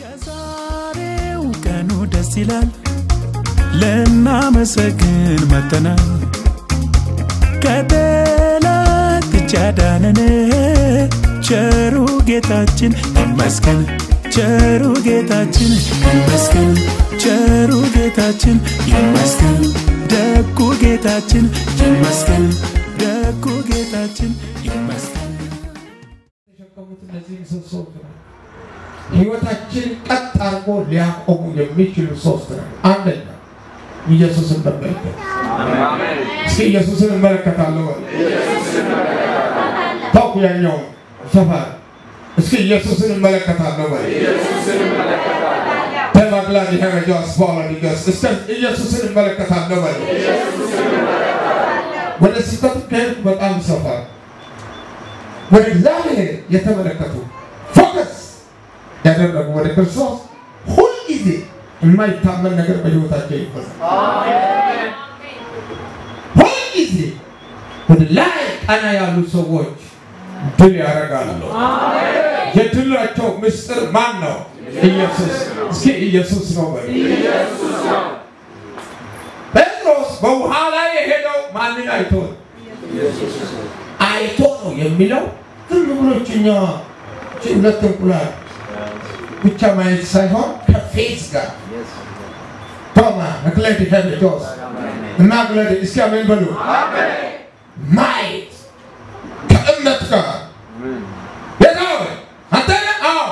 የዛሬው ቀኑ ደስ ይላል፣ ልናመሰግን መጥተናል። ከጠላት እጅ ያዳነን ቸሩ ጌታችን ይመስገን፣ ቸሩ ጌታችን ይመስገን፣ ቸሩ ጌታችን ይመስገን፣ ደጉ ጌታችን ይመስገን፣ ደጉ ጌታችን ይመስገን። የተሸከሙት እነዚህ ምሰሶዎች ነው። ህይወታችን ቀጥ አድርጎ ሊያቆሙ የሚችሉ ሶስት ነው። አንደኛ ኢየሱስን መመልከት። እስኪ ኢየሱስን እመለከታለሁ በል። ታውቁ ያኛው ሰፈር እስኪ ኢየሱስን እመለከታለሁ በል። ተማግላድ ሄረጃ ስፓላ ዲገስ እስከ ኢየሱስን እመለከታለሁ በል። ወደ ስህተቱ ከሄድኩ በጣም ሰፈር ወደ እግዚአብሔር የተመለከቱ ፎከስ ያደረጉ ወደ ክርስቶስ ሁልጊዜ የማይታመን ነገር በህይወታቸው ይፈሳል። ሁልጊዜ ወደ ላይ ቀና ያሉ ሰዎች ድል ያደርጋሉ። የድላቸው ምስጢር ማን ነው? ኢየሱስ። እስኪ ኢየሱስ ነው በሉ። ጴጥሮስ በውሃ ላይ የሄደው ማንን አይቶ ነው? አይቶ ነው የሚለው ዝም ብሎ ችኛ ሁለት እንቁላል ብቻ ማየት ሳይሆን ከፌዝ ጋር ቶማ መክለድ ሄልጆስ እና ግለድ እስኪ አሜን በሉ ማየት ከእምነት ጋር ጌታ ሆይ አንተ ነህ? አዎ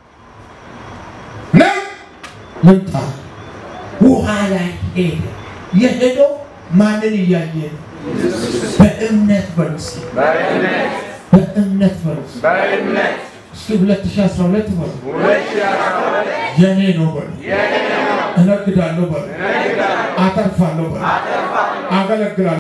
ነው ልምጣ ውሃ ላይ ሄደ የሄደው ማንን እያየ ነው በእምነት በሉ እስኪ በእምነት በሉ እስኪ እስኪ 2012 በሉ የኔ ነው በሉ እነግዳለሁ በሉ አተርፋለሁ በሉ አገለግላለሁ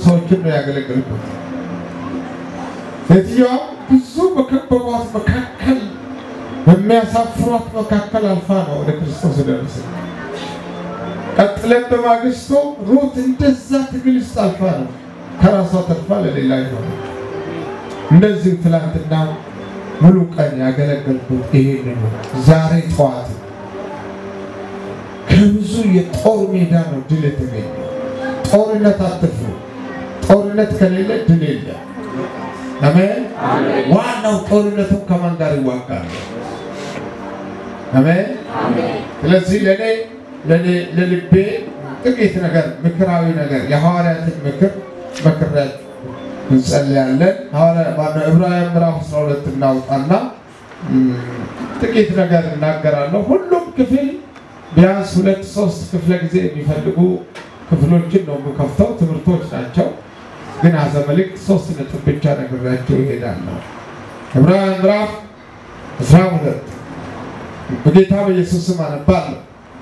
ሰዎችን ነው ያገለገልኩት። ሴትዮዋ ብዙ በከበቧት መካከል በሚያሳፍሯት መካከል አልፋ ነው ወደ ክርስቶስ ደረሰ። ቀጥለን በማግስቱ ሩት እንደዛ ትግል ውስጥ አልፋ ነው ከራሷ ተርፋ ለሌላ ይሆነ። እንደዚህ ትላንትና ሙሉ ቀን ያገለገልኩት ይሄን ነው። ዛሬ ጠዋት ከብዙ የጦር ሜዳ ነው ድል የተገኘ። ጦርነት አትፍሩ። ጦርነት ከሌለ ድል የለም። አሜን። ዋናው ጦርነቱን ከማን ጋር ይዋጋል? አሜን። ስለዚህ ለእኔ ለእኔ ለልቤ ጥቂት ነገር ምክራዊ ነገር የሐዋርያትን ምክር መክረት እንጸልያለን። ዕብራውያን ምዕራፍ 12 እናውጣና ጥቂት ነገር እናገራለሁ። ሁሉም ክፍል ቢያንስ ሁለት ሶስት ክፍለ ጊዜ የሚፈልጉ ክፍሎችን ነው የምከፍተው። ትምህርቶች ናቸው፣ ግን አዘ መልእክት ሶስት ነጥብ ብቻ ነግሬያቸው ይሄዳለሁ። ዕብራውያን ምዕራፍ 12 በጌታ በኢየሱስ ስም አነባለሁ።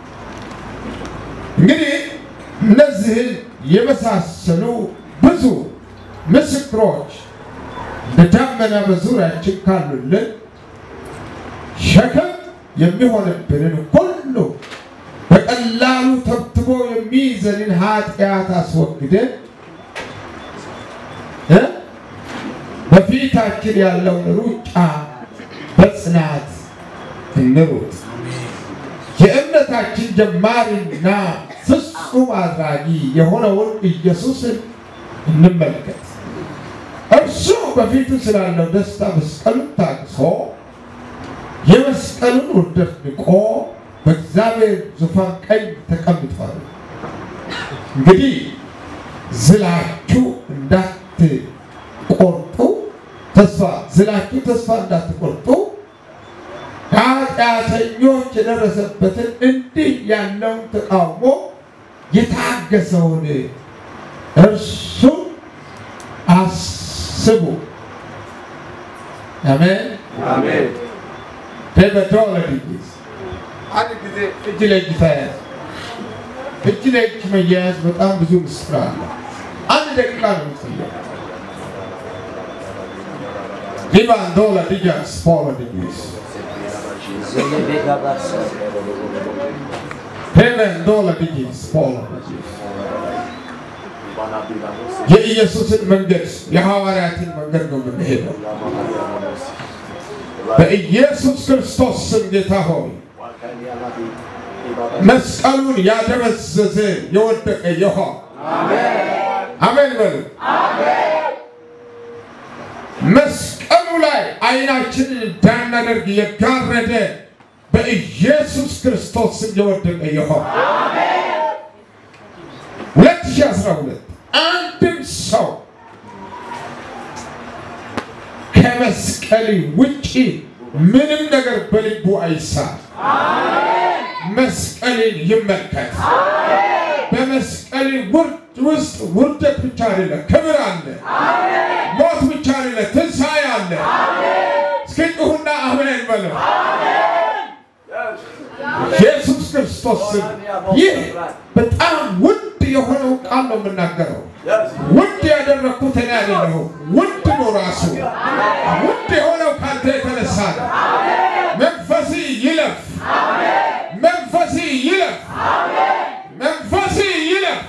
እንግዲህ እነዚህን የመሳሰሉ ብዙ ምስክሮች እንደ ደመና በዙሪያችን ካሉልን ሸክም የሚሆንብንን ሁሉ በቀላሉ ተብትቦ የሚይዘንን ኃጢአት አስወግደን እ በፊታችን ያለውን ሩጫ በጽናት እንሩጥ። የእምነታችን ጀማሪና ፍጹም አድራጊ የሆነውን ኢየሱስን እንመልከት። እርሱ በፊቱ ስላለው ደስታ መስቀሉን ታግሶ የመስቀሉን ውርደት ንቆ በእግዚአብሔር ዙፋን ቀኝ ተቀምጧል። እንግዲህ ዝላችሁ እንዳትቆርጡ ተስፋ ዝላችሁ ተስፋ እንዳትቆርጡ ኃጢአተኞች የደረሰበትን እንዲህ ያለውን ተቃውሞ የታገሰውን እርሱን አስቡ። አሜን አሜን። በተወለድ አንድ ጊዜ እጅ ለእጅ ተያያዝ። እጅ ለእጅ መያያዝ በጣም ብዙ ምስጢር አለ። አንድ ደቂቃ ነው የምትፈየው። ሊባንዶላ ዲጃስ ፖሎ ዲጊስ ሄቨንዶላ ዲጊስ ፖሎ ዲጊስ የኢየሱስን መንገድ የሐዋርያትን መንገድ ነው የምንሄደው። በኢየሱስ ክርስቶስ ስም ጌታ ሆይ መስቀሉን ያደበዘዘ የወደቀ የሆ አሜን በሉ። መስቀሉ ላይ አይናችንን እንዳናደርግ የጋረደ በኢየሱስ ክርስቶስ ስም የወደቀ የሆ 2012 አንድም ሰው ከመስቀል ውጪ ምንም ነገር በልቡ አይሳ። መስቀልን ይመልከት። በመስቀል ውርድ ውስጥ ውርደት ብቻ አይደለም፣ ክብር አለ። ሞት ብቻ አይደለም፣ ትንሣኤ አለ። እስኪ ጩኹና አሜን በለው። ኢየሱስ ክርስቶስ ስም ይህ በጣም ውድ የሆነው ቃል ነው የምናገረው። ውድ ያደረግኩት እኔ አይደለሁም። ውድ ነው ራሱ። ውድ የሆነው ካንተ የተነሳ ነው። መንፈሲ ይለፍ፣ መንፈሲ ይለፍ፣ መንፈሲ ይለፍ።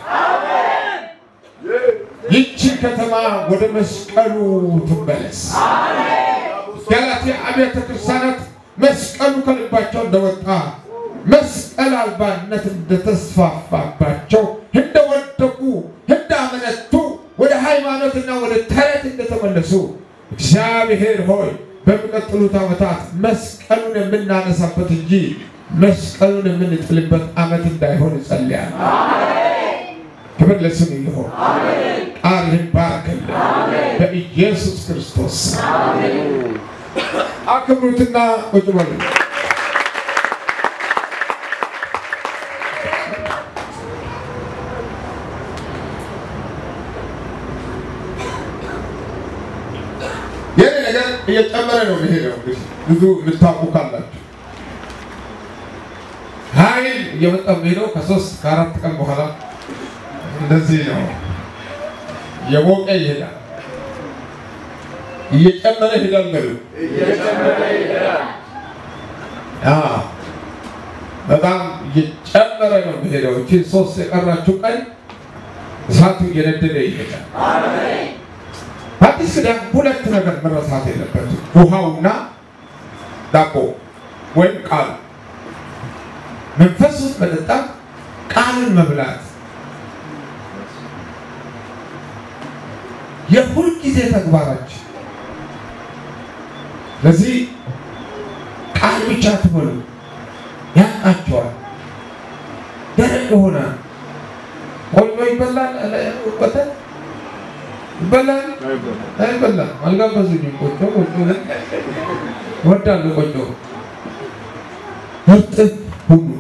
ይቺ ከተማ ወደ መስቀሉ ትመለስ። ገላትያ አብያተ ክርስቲያናት መስቀሉ ከልባቸው እንደወጣ መስቀል አልባነት እንደተስፋፋባቸው እንደወደቁ እንዳመነቱ ወደ ሃይማኖትና ወደ ተረት እንደተመለሱ እግዚአብሔር ሆይ በሚቀጥሉት ዓመታት መስቀሉን የምናነሳበት እንጂ መስቀሉን የምንጥልበት ዓመት እንዳይሆን እጸልያለሁ። ክብር ለስሙ ይሁን። ቃልህን ባርክልን በኢየሱስ ክርስቶስ አክብሩትና ቁጭ በሉ። የኔ ነገር እየጨመረ ነው የሚሄደው። እንግዲህ ብዙ የምታውቁ ካላችሁ ኃይል እየመጣ የሚሄደው ከሶስት ከአራት ቀን በኋላ እንደዚህ ነው። የሞቀ ይሄዳል፣ እየጨመረ ይሄዳል። በሉ አዎ፣ በጣም እየጨመረ ነው የሚሄደው። እቺ ሶስት የቀራችው ቀን እሳቱ እየነደደ ይሄዳል። በአዲስ ኪዳን ሁለት ነገር መረሳት የለበትም፣ ውሃውና ዳቦ ወይም ቃሉ። መንፈሱን መጠጣት፣ ቃልን መብላት የሁል ጊዜ ተግባራችን። ስለዚህ ቃል ብቻ ትበሉ ያቃቸዋል። ደረቅ የሆነ ቆጮ ይበላል፣ ወተት ይበላል አይበላም። አልጋበዙኝም። ቆጮ ቆጮ እወዳለሁ። ቆጮ እርጥብ ሁሉ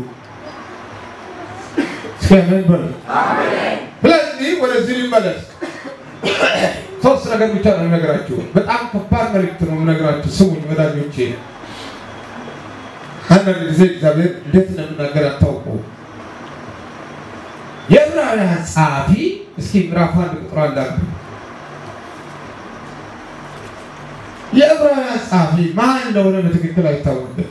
እስኪ አሜን በሉ። ስለዚህ ወደዚህ ሊመለስ ሶስት ነገር ብቻ ነው የምነግራችሁ። በጣም ከባድ መልእክት ነው የምነግራችሁ። ስሙኝ ወዳጆቼ። አንዳንድ ጊዜ እግዚአብሔር እንዴት እንደምናገር አታውቁ። የዕብራውያን ጸሐፊ እስኪ ምዕራፍ አንድ ቁጥር አንድ አለ። የዕብራውያን ጸሐፊ ማን እንደሆነ በትክክል አይታወቅም።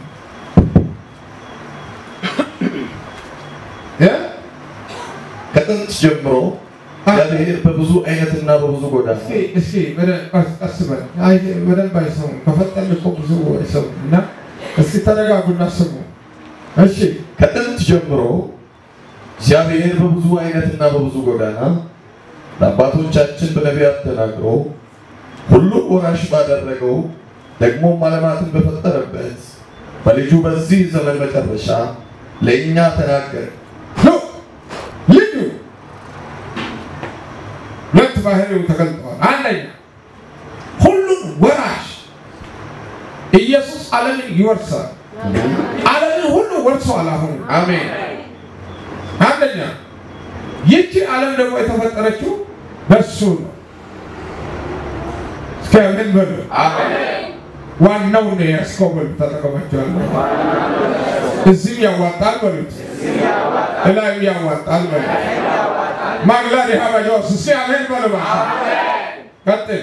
እ? ከጥንት ጀምሮ እግዚአብሔር በብዙ አይነትና በብዙ ጎዳና እስኪ እስኪ በደንብ ቀስ ቀስ በል። አይ በደንብ አይሰሙም። ከፈጠን እኮ ብዙ አይሰሙም። እና እስኪ ተረጋጉና ስሙ። እሺ ከጥንት ጀምሮ እግዚአብሔር በብዙ አይነትና በብዙ ጎዳና ለአባቶቻችን በነቢያት ተናግሮ ሁሉን ወራሽ ባደረገው ደግሞም ዓለማትን በፈጠረበት በልጁ በዚህ ዘመን መጨረሻ ለእኛ ተናገረ። ኖ ልጁ ሁለት ባህሪው ተገልጠዋል። አንደኛ ሁሉን ወራሽ ኢየሱስ ዓለምን ይወርሳል። ዓለምን ሁሉ ወርሷል። አሁን አሜን። አንደኛ ይቺ ዓለም ደግሞ የተፈጠረችው በሱ ነው። እስኪ አሜን በሉ። ዋናው ነው የያዝከው በሉ። ተጠቀማቸዋለሁ። እዚህም ያዋጣል በሉት፣ እላዩ ያዋጣል በሉት። ማግላድ ሀበጃውስ እስኪ አሜን በሉ። ቀጥል።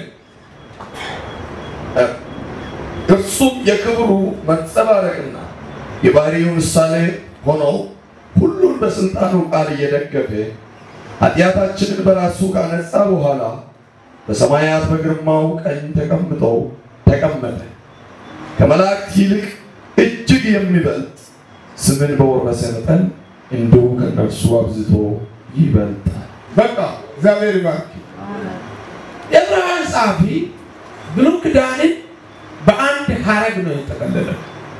እርሱም የክብሩ መንጸባረቅና የባህሪው ምሳሌ ሆነው ሁሉን በስልጣኑ ቃል እየደገፈ ኃጢአታችንን በራሱ ካነጻ በኋላ በሰማያት በግርማው ቀኝ ተቀምጦ ተቀመጠ። ከመላእክት ይልቅ እጅግ የሚበልጥ ስምን በወረሰ መጠን እንዲሁ ከእነርሱ አብዝቶ ይበልጣል። በቃ እግዚአብሔር ይባርክ። የዕብራውያን ጸሐፊ ብሉይ ኪዳንን በአንድ ሀረግ ነው የጠቀለለው።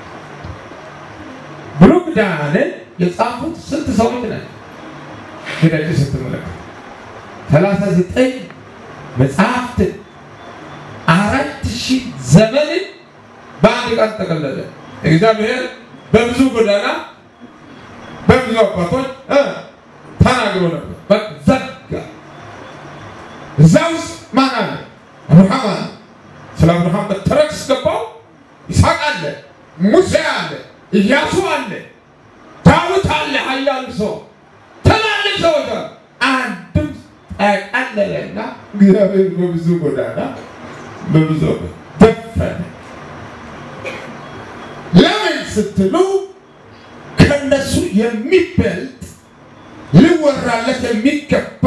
ብሉይ ኪዳንን የጻፉት ስንት ሰዎች ናቸው? ሄዳችሁ ስትመለከቱ ሰላሳ ዘጠኝ መጽሐፍትን አራት ሺህ ዘመንን በአንድ ቃል ጠቀለለ። እግዚአብሔር በብዙ ጎዳና በብዙ አባቶች እ ተናግሮ ነበር። በቃ ዘጋ። እዛ ውስጥ ማን አለ? አብርሃም አለ። ስለ አብርሃም በተረክ ገባው። ይስሐቅ አለ፣ ሙሴ አለ፣ ኢያሱ አለ፣ ዳዊት አለ። ኃያሉ ሰው ትላልቅ ሰዎች አሉ። አንድም ጠቀለለና እግዚአብሔር በብዙ ጎዳና በብዙ ደፈነ። ለምን ስትሉ ከነሱ የሚበልጥ ሊወራለት የሚገባ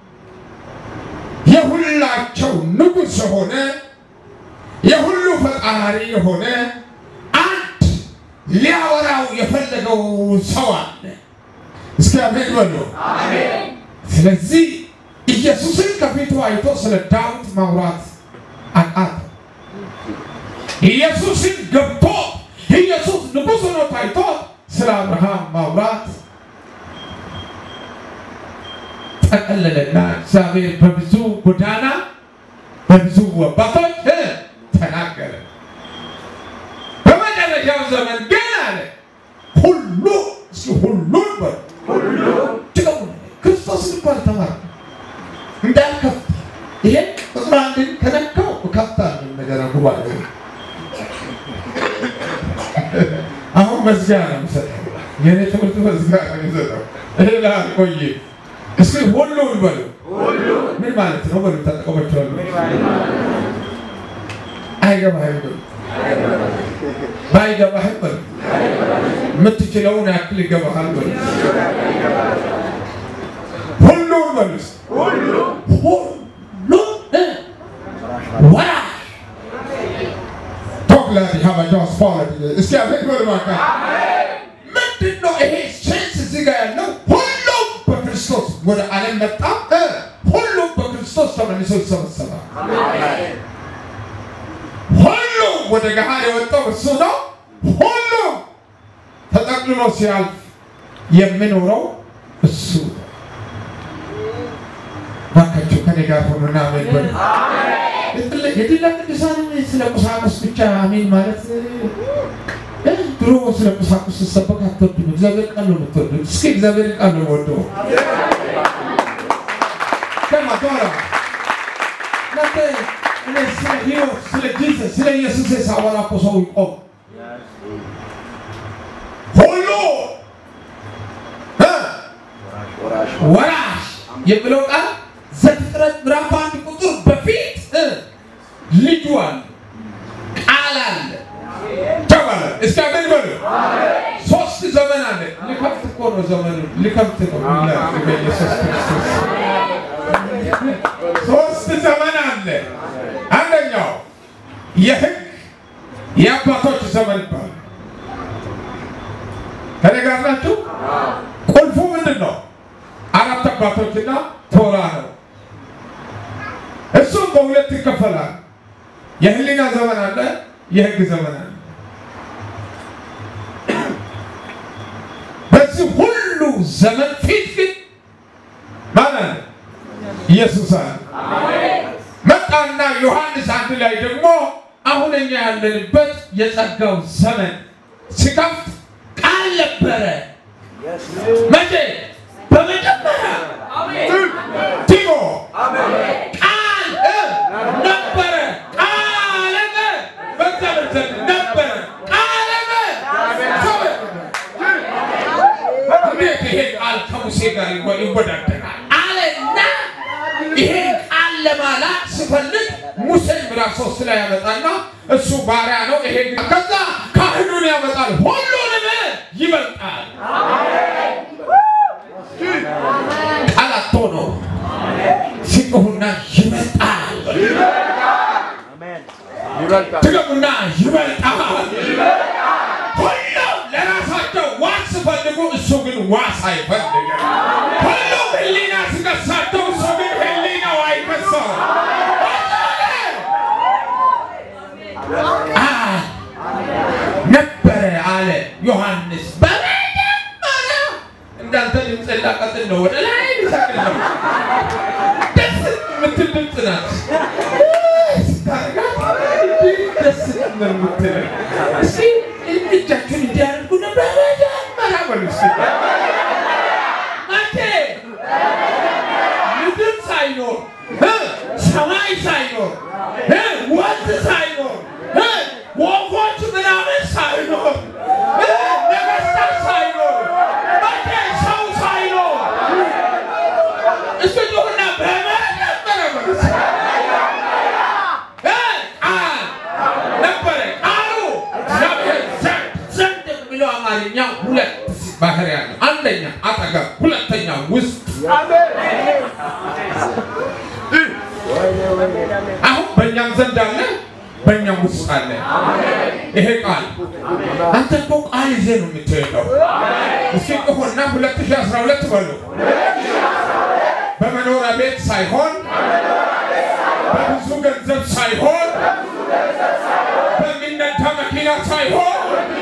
የሁላቸው ንጉሥ የሆነ የሁሉ ፈጣሪ የሆነ አንድ ሊያወራው የፈለገው ሰው አለ። እስኪ አሜን በሉ። ስለዚህ ኢየሱስን ከፊቱ አይቶ ስለ ዳዊት ማውራት አቃተው። ኢየሱስን ገብቶ ኢየሱስ ንጉሥ ሆኖ ታይቶ ስለ አብርሃም ማውራት ጠቀለለና እግዚአብሔር በብዙ ጎዳና በብዙ አባቶች እ ተናገረ። በመጨረሻው ዘመን ግን አለ ሁሉ እስኪ ሁሉን በሉ ድገሙ። ክርስቶስን እኮ አልተማርንም እንዳልከፍት ይሄን ቁጥር አንድን ከነካው እከፍታለሁ እንደገና ጉባኤ አሁን መዝጊያ ነው የምሰጠው። የኔ ትምህርት መዝጊያ ነው የሚሰጠው። ይሄ ላልቆይ እስኪ ሁሉን በሉ ምን ማለት ማለት ነው በሉ ተጠቀመችዋሉ አይገባህም በሉ ባይገባህም በሉ የምትችለውን ያክል ይገባሃል በሉ ሁሉን በሉ ሁሉን እ ወራሽ ቶክላዲ ሀበጃ ስፖለት እስኪ አቤት በሉ እባክህ ምንድን ነው ይሄ ሴንስ እዚህ ጋር ያለው ሁሉም በክርስቶስ ወደ ዓለም መጣ እ ሁሉም በክርስቶስ ተመልሶ ይሰበሰባል ሁሉም ወደ ገሃድ የወጣው እሱ ነው ሁሉም ተጠቅልሎ ሲያልፍ የሚኖረው እሱ ነው ባካቸው ከኔ ጋር ሆኑና አሜን በሉ የድላ ቅዱሳን ስለ ቁሳቁስ ብቻ አሜን ማለት እ ድሮ ስለ ቁሳቁስ ሲሰበክ አትወዱም። እግዚአብሔር ቃል ነው የምትወዱት። እስኪ እግዚአብሔር ቃል ነው የምወደው። ከማ ዶራ እናንተ እኔ ስለ ሕይወት ስለ ጂሰስ ስለ ኢየሱስ ሳወራ እኮ ሰው ይቆም ሁሉ እ ወራሽ የሚለው ቃል ዘፍጥረት ምዕራፍ አንድ ቁጥር በፊት እ ልጁ አለ ቃል አለ ተባለ። እስኪ አሜን በሉ። ሶስት ዘመን አለ። ሊከፍት እኮ ነው ዘመኑ ሊከፍት ነው። ይላል በኢየሱስ ክርስቶስ ሶስት ዘመን አለ። አንደኛው የሕግ የአባቶች ዘመን ይባላል። ከኔ ጋር ናችሁ? ቁልፉ ምንድን ነው? አራት አባቶችና ቶራ ነው። እሱም በሁለት ይከፈላል። የህሊና ዘመን አለ፣ የህግ ዘመን አለ። በዚህ ሁሉ ዘመን ፊት ግን ማን አለ? ኢየሱስ አለ። መጣና ዮሐንስ አንድ ላይ ደግሞ አሁን እኛ ያለንበት የጸጋው ዘመን ሲከፍት ቃል ነበረ። መቼ? በመጀመሪያ ቲሞ ቃል እ ነበረ ቃልም በእግዚአብሔር ዘንድ ነበረ ቃልም ሰው እንዴት ይሄ ቃል ከሙሴ ጋር ይወ- ይወዳደራል አለና ይሄ ቃል ለማላክ ስፈልግ ሙሴን ምዕራፍ ሶስት ላይ ያመጣና እሱ ባሪያ ነው። ይሄ ግን ከዛ ካህኑን ያመጣል። ሁሉንም ይበልጣል። ቃላቶ ነው ሲጮሁና ይበልጣል። ትገቡና ይበልጣል። ሁሉም ለራሳቸው ዋስ ሲፈልጉ እሱ ግን ዋስ አይፈልግም። ሁሉም ሕሊና ሲከሳቸው እሱ ግን ሕሊናው አይከሰው። አ- ነበረ አለ ዮሐንስ በመጀመሪያ እንዳንተ ድምፅ ላቀጥል ነው፣ ወደ ላይ ልሰቅል ነው። ደስ የምትል ድምፅ ናት። ስታረጋት እንዲህ ደስ ነው የምትለው። እስኪ እጃችሁን እንዲያደርጉ ነው በመጀመሪያ በሉ እስኪ። መቼ? ምድር ሳይኖር እ ሰማይ ሳይኖር እ ወንዝ ሳይኖር እ ወፎች ምናምን ሳይኖር እ ነገስታት ሳይኖር መቼ? ሰው ሳይኖር እስኪ ጩኹና በመጀመሪያ በሉ እስኪ። እ ቃል ነበረ። ቃሉ እግዚአብሔር ዘንድ ዘንድ የሚለው አማርኛ ሁለት ባህሪ ያለው፣ አንደኛ አጠገብ፣ ሁለተኛ ውስጥ። አሁን በእኛም ዘንድ አለ፣ በእኛም ውስጥ አለ። ይሄ ቃል አንተ እኮ ቃል ይዘህ ነው የምትሄደው። እስኪ ጩኹና 2012 በሉ። በመኖሪያ ቤት ሳይሆን በብዙ ገንዘብ ሳይሆን በሚነዳ መኪና ሳይሆን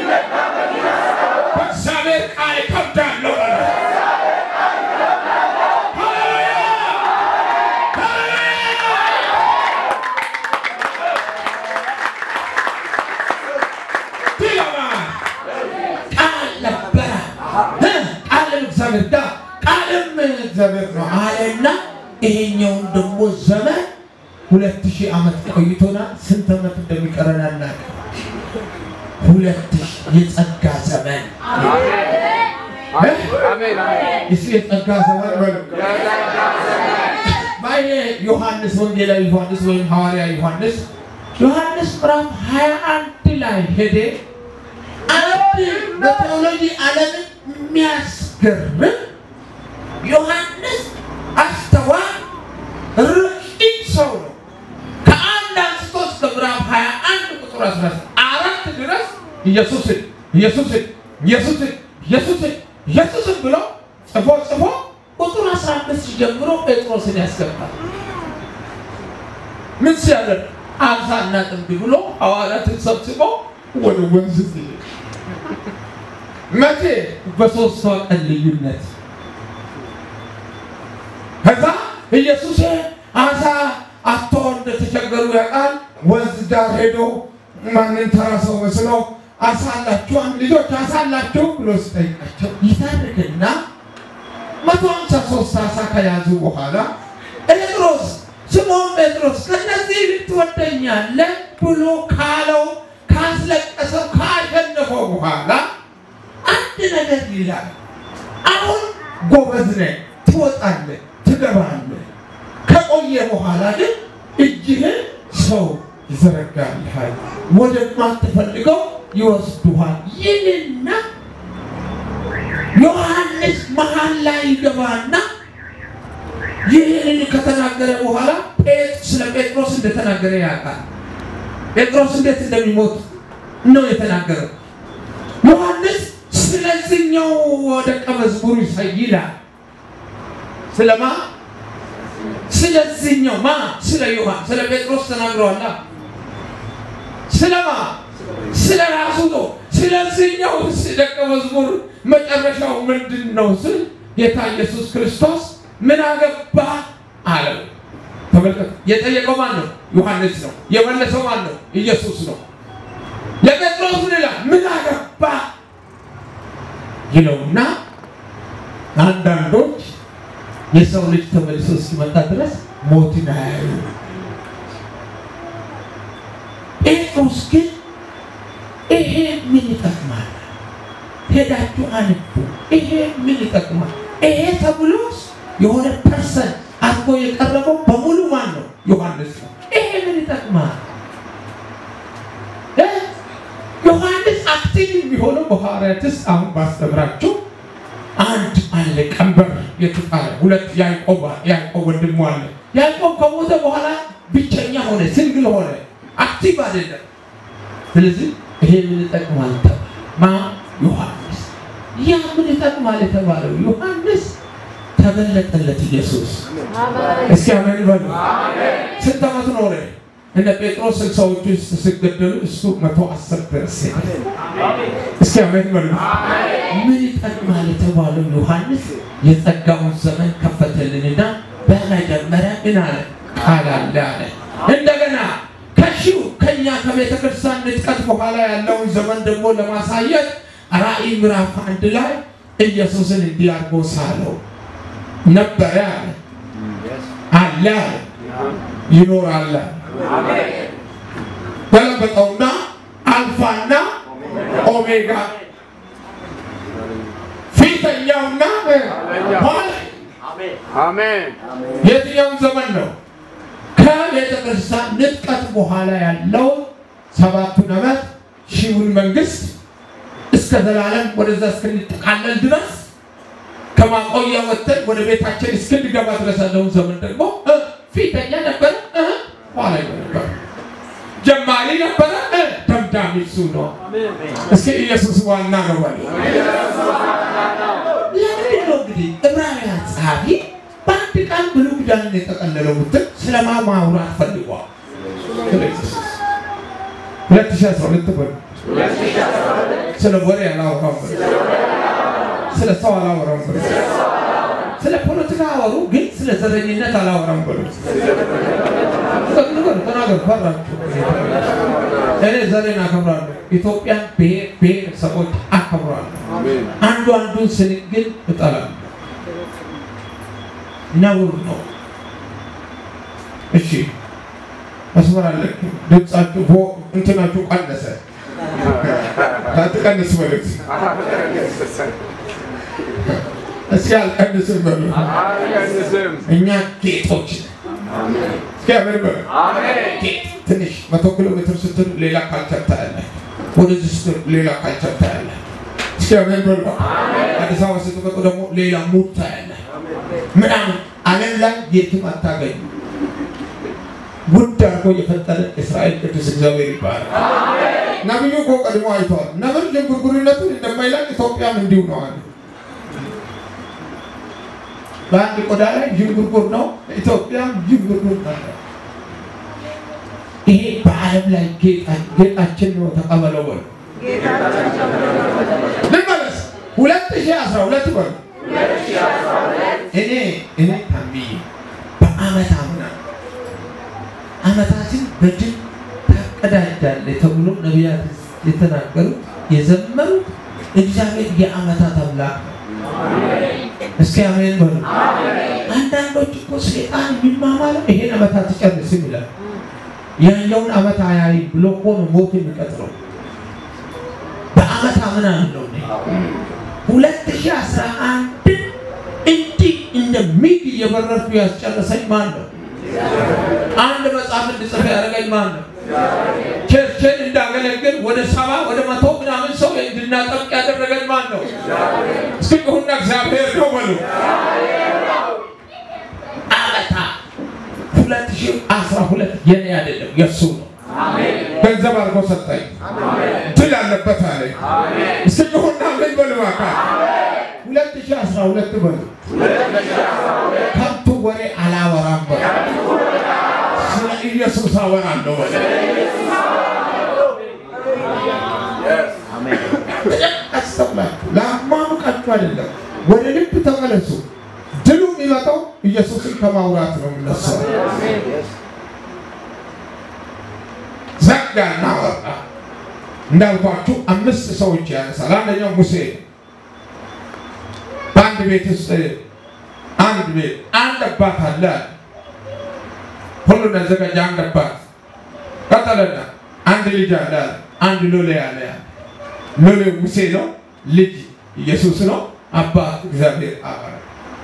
በእግዚአብሔር ቃል እከብዳለሁ በሉ። ሃሌሉያ! ሃሌሉያ! ዲላማ ቃል ነበረ እ ቃልም እግዚአብሔር ጋር ቃልም እግዚአብሔር ነው አለና ይሄኛውን ደግሞ ዘመን ሁለት ሺህ ዓመት ቆይቶናል። ስንት ዓመት እንደሚቀረን አናውቅም። ሁለት ሺህ የጸጋ ዘመን እ? እስኪ የጸጋ ዘመን በሉ። ይሄ ዮሐንስ ወንጌላዊ ዮሐንስ ወይም ሐዋርያ ዮሐንስ ዮሐንስ ምዕራፍ 21 ላይ ሄደ አንድ በቴዎሎጂ ዓለምን የሚያስገርም ዮሐንስ አስተዋይ ረቂቅ ሰው ነው። ከአንድ አንስቶ እስከ ምዕራፍ 21 ቁጥር 14 ድረስ ኢየሱስን ኢየሱስን ኢየሱስን ኢየሱስን ኢየሱስን ብሎ ጽፎ ጽፎ ቁጥር 15 ጀምሮ ጴጥሮስን ያስገባል። ምን ሲያደርግ አሳና ጥምድ ብሎ ሐዋርያትን ሰብስቦ ወደ ወንዝ ሲሄድ መቼ በሶስት ቀን ልዩነት ከዛ ኢየሱስ አሳ አቶ እንደተቸገሩ ያውቃል። ወንዝ ዳር ሄዶ ማንን ተራ ሰው መስሎ አሳ አላችሁ ልጆች አሳ አላችሁ ብሎ ሲጠይቃቸው ይታርግና መቶ ሃምሳ ሶስት አሳ ከያዙ በኋላ ጴጥሮስ ስምዖን ጴጥሮስ ከእነዚህ ልትወደኛለህ ብሎ ካለው ካስለቀሰው ካሸነፈው በኋላ አንድ ነገር ይላል። አሁን ጎበዝ ነህ፣ ትወጣለህ፣ ትገባለህ። ከቆየ በኋላ ግን እጅህን ሰው ይዘረጋልሃል፣ ወደማትፈልገው ይወስዱሃል ይልና ዮሐንስ መሀል ላይ ይገባና ይህንን ከተናገረ በኋላ ስለ ጴጥሮስ እንደተናገረ ያውቃል። ጴጥሮስ እንዴት እንደሚሞት ነው የተናገረው። ዮሐንስ ስለዚህኛው ደቀ መዝሙሩ ይላል። ስለማ ስለዚህኛው ማ ስለ ዮሐን ስለ ጴጥሮስ ተናግረዋላ። ስለማ ስለ ራሱ ነው። ስለዚህኛው ደቀ መዝሙር መጨረሻው ምንድን ነው ስል ጌታ ኢየሱስ ክርስቶስ ምን አገባ አለው። ተመልከቱ። የጠየቀው ማን ነው? ዮሐንስ ነው። የመለሰው ማን ነው? ኢየሱስ ነው። ለጴጥሮስ ምን ይላል? ምን አገባ ይለውና አንዳንዶች የሰው ልጅ ተመልሶ እስኪመጣ ድረስ ሞትን አያዩ። ጴጥሮስ ግን ይሄ ምን ይጠቅማል? ሄዳችሁ አንቡ። ይሄ ምን ይጠቅማል? ይሄ ተብሎስ የሆነ ፐርሰን አድርጎ የቀረበው በሙሉ ማን ነው? ዮሐንስ ነው። ይሄ ምን ይጠቅማል? ዮሐንስ አክቲቭ የሚሆነው በሐዋርያትስ አሁን ባስተምራችሁ አንድ አለ ቀንበር የተጣለ ሁለት ያዕቆብ ያዕቆብ ወንድሙ አለ። ያዕቆብ ከሞተ በኋላ ብቸኛ ሆነ፣ ሲንግል ሆነ፣ አክቲቭ አይደለም። ስለዚህ ይሄ ምን ይጠቅማል ተባለ። ማ ዮሐንስ። ያ ምን ይጠቅማል የተባለው ዮሐንስ ተገለጠለት ኢየሱስ። እስኪ አሜን በሉ። ስንት ዓመት ኖረ? እነ ጴጥሮስ ስልሳዎቹ ውስጥ ሲገደሉ እሱ መቶ አስር ድረስ ሄደ። እስኪ አሜን በሉ። ምን ይጠቅማል የተባለው ዮሐንስ የጸጋውን ዘመን ከፈተልንና በመጀመሪያ ምን አለ? ቃል አለ አለ። እንደገና ከሺው ከኛ ከቤተ ክርስቲያን ንጥቀት በኋላ ያለውን ዘመን ደግሞ ለማሳየት ራእይ ምዕራፍ አንድ ላይ ኢየሱስን እንዲህ አድርጎ ሳለው ነበረ አለ አለ አለ ይኖራል ገለበጠውና አልፋና ኦሜጋ ፊተኛውና ኋላ አሜን የትኛውን ዘመን ነው? ከቤተ ክርስቲያን ንጥቀት በኋላ ያለው ሰባቱን ዓመት ሺውን መንግስት እስከ ዘላለም ወደዛ እስክንጠቃለል ድረስ ከማቆያ ወጥተን ወደ ቤታችን እስክንገባ ድረስ ያለውን ዘመን ደግሞ እ ፊተኛ ነበረ እ ኋላ ነበረ ጀማሪ ነበረ እ ደምዳሚ እሱ ነው። እስኪ ኢየሱስ ዋና ነው በሉ። ለምንድን ነው እንግዲህ ዕብራውያን ጸሐፊ በአንድ ቃል ብሉይ ኪዳንን የጠቀለለው ብትል ስለማ ማውራት ፈልጓል? ስለ ኢየሱስ ሁለት ሺህ አስራ ሁለት በሉ። ስለ ወሬ አላወራም በሉ። ስለ ሰው አላወራም በሉ። ስለ ፖለቲካ አወሩ፣ ግን ስለ ዘረኝነት አላወራም በሉ። ንገሩ፣ ተናገሩ፣ ፈራችሁ። እኔ ዘሬን አከብራለሁ። ኢትዮጵያን ብሔር ብሔረሰቦች አከብራለሁ። አንዱ አንዱን ስንቅ ግን እጠላለሁ። ነውር ነው። እሺ መስመር አለችሁ። ድምጻችሁ ቮ እንትናችሁ ቀነሰ። አትቀንስ በሉት። እስኪ አልቀንስም በሉ። አልቀንስም እኛ ጌጦች ነን። እስኪ አሜን በሉ። ትንሽ መቶ ኪሎ ሜትር ስትል ሌላ ካልቸር ታያለህ። ወደዚህ ስትል ሌላ ካልቸር ታያለህ። እስኪ አሜን በሉ። አዲስ አበባ ስትመጡ ደግሞ ሌላ ሙድ ታያለህ። ምናምን ዓለም ላይ የትም አታገኙ። ውድ አድርጎ የፈጠረ እስራኤል ቅዱስ እግዚአብሔር ይባላል። ነብዩ እኮ ቀድሞ አይተዋል። ነብር ዥንጉርጉርነቱን እንደማይላቅ ኢትዮጵያም እንዲሁ ነው አለ። በአንድ ቆዳ ላይ ዥንጉርጉር ነው፣ ኢትዮጵያም ዥንጉርጉር ነው። ይሄ በዓለም ላይ ጌጣችን ነው። ተቀበለው በሉ። ልመለስ ሁለት ሺህ አስራ ሁለት በሉ እኔ እኔ ታምዬ በአመት አምና አመታትን በድል ታቀዳጃለህ ተብሎ ነቢያት የተናገሩት የዘመሩት እግዚአብሔር የአመታት አምላክ ነው። እስኪ አሜን በሉ። አንዳንዶች እኮ ሴጣን የሚማማለው ይሄን አመታት ጨርስም ይላል። ያኛውን አመት አያይ ብሎ እኮ ነው ሞት የሚቀጥረው። በአመት አምና ነው ሁለት ሺህ አስራ አንድ እንዲህ እንደ ሚግ እየበረርኩ ያስጨረሰኝ ማን ነው? አንድ መጽሐፍ እንድጽፍ ያደረገኝ ማን ነው? ቸርችን እንዳገለግል ወደ ሰባ ወደ መቶ ምናምን ሰው እንድናጠብቅ ያደረገኝ ማን ነው? እስኪ ጩኹና እግዚአብሔር ነው በሉ። አመታ ሁለት ሺህ አስራ ሁለት የኔ አይደለም የእሱ ነው። ገንዘብ አድርጎ ሰጠኝ። ድል አለበት አለኝ። እስኪ ጩኹና ምን በሉ እባክህ። ሁለት ሺህ አስራ ሁለት በሉ። ከንቱ ወሬ አላወራም በሉ። ስለ ኢየሱስ አወራለሁ በሉ። አስተውላችሁ ለአማሙቃችሁ አይደለም፣ ወደ ልብ ተመለሱ። ድሉ የሚመጣው ኢየሱስን ከማውራት ነው የሚነሳው። ዘጋና ወጣ። እንዳልኳችሁ አምስት ሰዎች ያነሳል። አንደኛው ሙሴ ነው። በአንድ ቤት ውስጥ አንድ ቤት አንድ አባት አለ። ሁሉን ያዘጋጀ አንድ አባት ቀጠለና አንድ ልጅ አለ። አንድ ሎሌ አለ። ሎሌው ሙሴ ነው። ልጅ ኢየሱስ ነው። አባት እግዚአብሔር አብ ነው።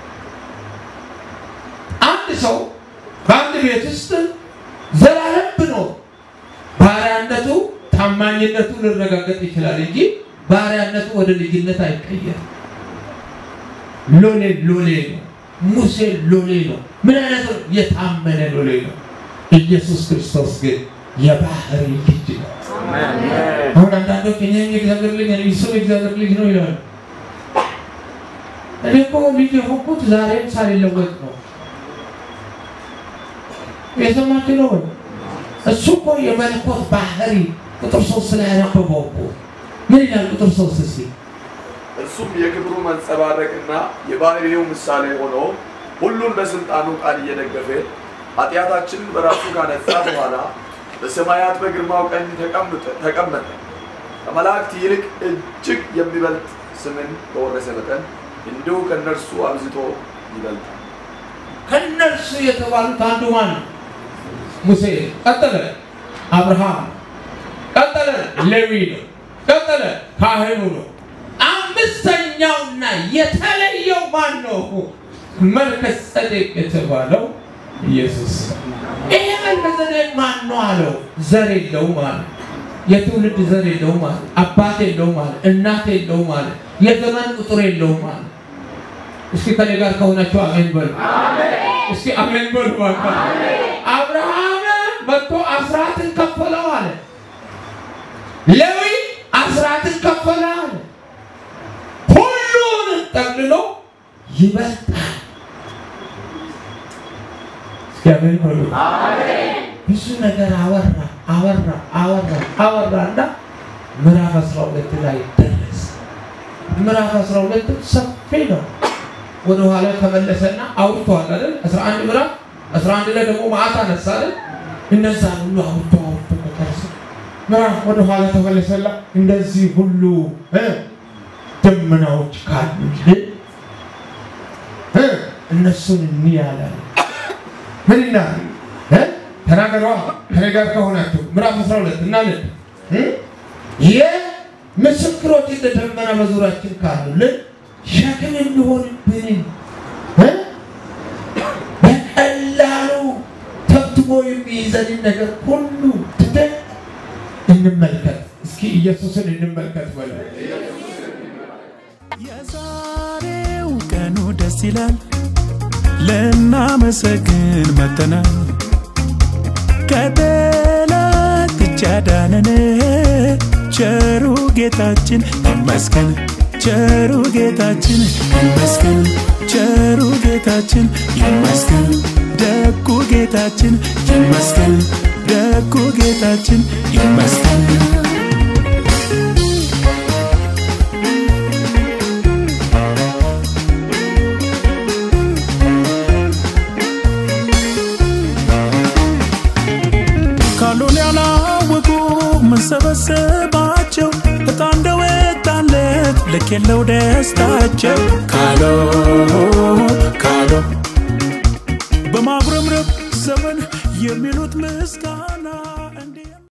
አንድ ሰው በአንድ ቤት ውስጥ ዘላለም ብኖር ባሪያነቱ ታማኝነቱ ሊረጋገጥ ይችላል እንጂ ባሪያነቱ ወደ ልጅነት አይቀየርም። ሎሌ ሎሌ ነው። ሙሴ ሎሌ ነው። ምን አይነት ነው? የታመነ ሎሌ ነው። ኢየሱስ ክርስቶስ ግን የባህሪ ልጅ ነው። አሁን አንዳንዶች እኔ የእግዚአብሔር ልጅ ነኝ፣ እሱ የእግዚአብሔር ልጅ ነው ይላሉ። እኔ እኮ ልጅ የሆንኩት ዛሬም ሳልለወጥ ነው። የሰማችሁ ነው ወይ? እሱ እኮ የመለኮት ባህሪ ቁጥር ሶስት ላይ ያነበበው እኮ ምን ይላል? ቁጥር ሶስት እስኪ እርሱም የክብሩ መንጸባረቅና የባህሪው ምሳሌ ሆኖ ሁሉን በስልጣኑ ቃል እየደገፈ ኃጢአታችንን በራሱ ካነጻ በኋላ በሰማያት በግርማው ቀኝ ተቀምጠ- ተቀመጠ። ከመላእክት ይልቅ እጅግ የሚበልጥ ስምን በወረሰ መጠን እንዲሁ ከእነርሱ አብዝቶ ይበልጣል። ከነርሱ የተባሉት አንዱ ማን ነው? ሙሴ። ቀጠለ አብርሃም፣ ቀጠለ ሌዊ ነው፣ ቀጠለ ካህኑ ነው። አምስተኛውና የተለየው ማን ነው? መልከ ጸዴቅ የተባለው ኢየሱስ። ይሄ መልከ ጸዴቅ ማን ነው አለው? ዘር የለውም አለ። የትውልድ ዘር የለውም አለ። አባት የለውም አለ። እናት የለውም አለ። የዘመን ቁጥር የለውም አለ። እስኪ ከኔ ጋር ከሆናችሁ አሜን በሉ። እስኪ አሜን በሉ። እባክህ። አብርሃም መጥቶ አስራትን ከፈለው አለ። ሌዊ አስራትን ከፈለ አለ። ሁሉን ጠቅልሎ ይበልጣል። እስኪ አሜን በሉ። ብዙ ነገር አወራ አወራ አወራ አወራ እና ምዕራፍ 12 ላይ ደረሰ። ምዕራፍ 12 ሰፊ ነው። ወደ ኋላ ተመለሰና አውርቷል አይደል? 11 ምዕራፍ 11 ላይ ደግሞ መዓት አነሳ አይደል? እነዛ ሁሉ አውርቶ አውርቶ መጨረሰ። ምዕራፍ ወደ ኋላ ተመለሰላ እንደዚህ ሁሉ እ ደመናዎች ካሉልን እ እነሱን እንያለን ምን ይላል እ ተናገሯ ከኔ ጋር ከሆናችሁ ምዕራፍ 12 እናለን እ የምስክሮች እንደ ደመና በዙሪያችን ካሉልን ሸክም የሚሆንብንን እ በቀላሉ የሚይዘንን ነገር ሁሉ ትተን እንመልከት። እስኪ ኢየሱስን እንመልከት በለ የዛሬው ቀኑ ደስ ይላል፣ ልናመሰግን መጥተናል። ከጠላት እጅ አዳነን ቸሩ ጌታችን ይመስገን፣ ቸሩ ጌታችን ይመስገን፣ ቸሩ ጌታችን ይመስገን፣ ደጉ ጌታችን ይመስገን፣ ደጉ ጌታችን ይመስገን። ካሉን ያላወቁ ምንሰበሰባቸው እጣ እንደወጣለት ልክ የለው ደስታቸው ካሎ ካሎ በማጉረምረም ዘመን የሚሉት ምስጋና